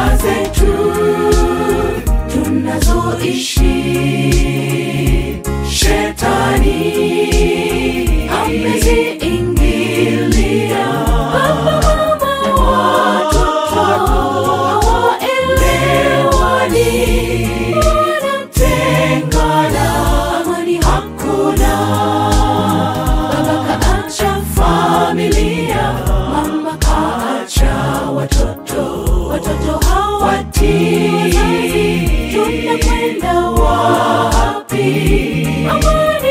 familia zetu tunazoishi shetani ameziingilia baba mama watoto hawaelewani wanatengana amani hakuna baba kaacha familia mama kaacha watoto watoto hawatii tunakwenda wapi amani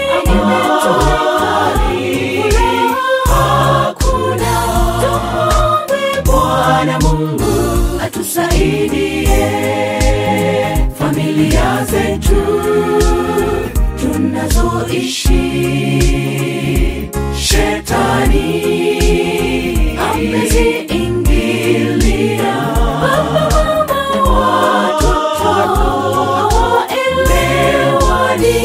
imetoweka hakuna tumwombe bwana mungu atusaidie familia zetu tunazoishi shetani ameziingilia baba mama watoto hawaelewani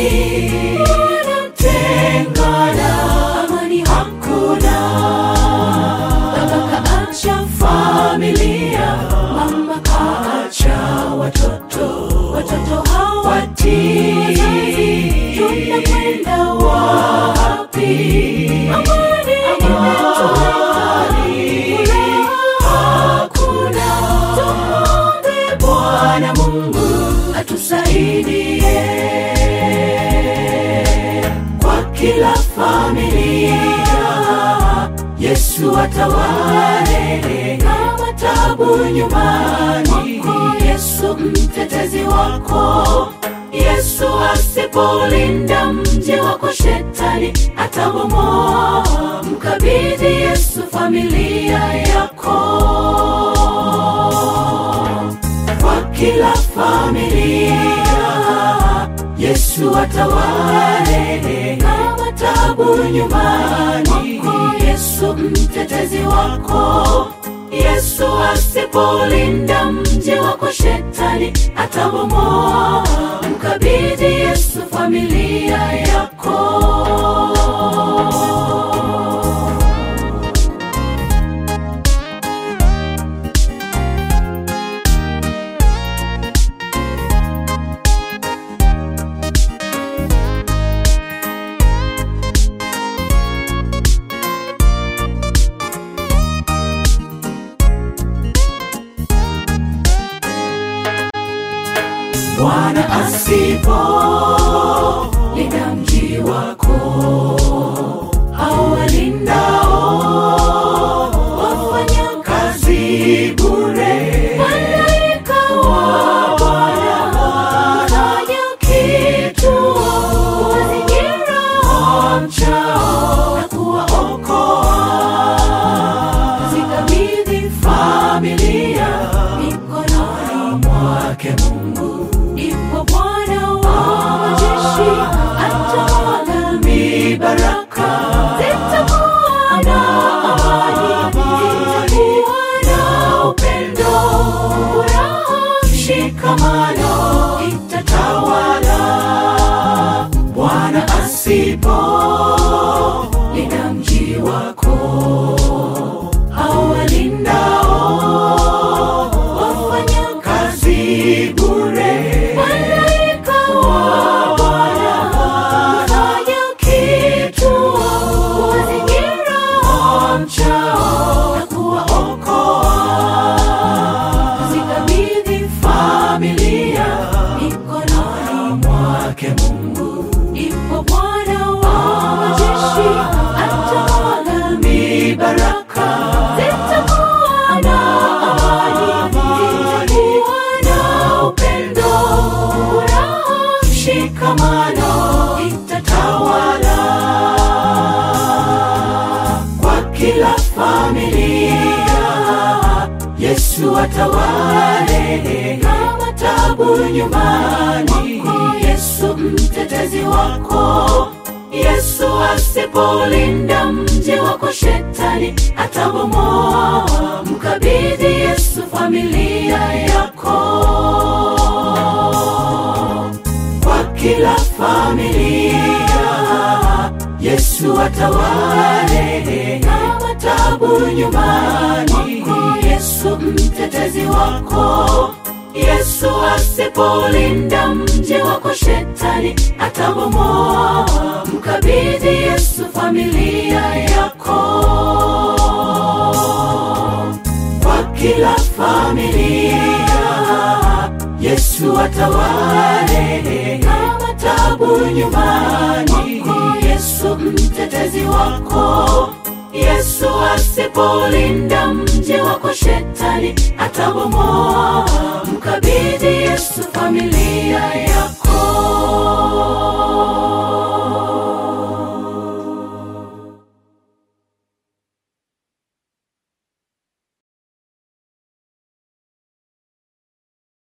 wanatengana amani hakuna baba kaacha familia mama kaacha watoto watoto hawatii tunakwenda wapi amani imetoweka hakuna tumwombe bwana mungu atusaidie kwa kila familia yesu atawale kama tabu nyumbani mwako yesu mtetezi wako yesu asipolinda mji wako shetani atabomoa mkabidhi yesu familia yako kwa kila familia yesu atawale kama tabu nyumbani mwako yesu mtetezi wako yesu asipolinda mji wako shetani atabomoa mkabidhi yesu familia yako bwana asipo linda mji wako awalindao wafanya kazi bure malaika wa bwana fanya kituo kuwazingira wamchao na kuwaokoa zikabidhi familia mikononi mwake mungu ndipo bwana wa majeshi atawala mibaraka zitakuwa na amani zitakuwa na upendo furaha mshikamano itatawala bwana asipo linda mji wako awalindao wafanya kazi bure malaika wa bwana fanya kituo kuwazingira wamchao na kuwaokoa zikabidhi familia mikononi mwake mungu ipo bwana wa majeshi atawala mibaraka zitakuwa na amani zitakuwa na upendo furaha mshikamano itatawala kwa kila familia yesu atawale kama tabu nyumbani mwako yesu mtetezi wako yesu asipolinda mji wako shetani atabomoa mkabidhi yesu familia yako kwa kila familia yesu Yesu atawale kama tabu nyumbani mwako, Yesu mtetezi wako. Yesu asipolinda mji wako, shetani atabomoa. Mkabidhi Yesu familia yako kwa kila familia Yesu atawale kama tabu nyumbani mwako, Yesu mtetezi wako. Yesu asipolinda mji wako, shetani atabomoa. Mkabidhi Yesu familia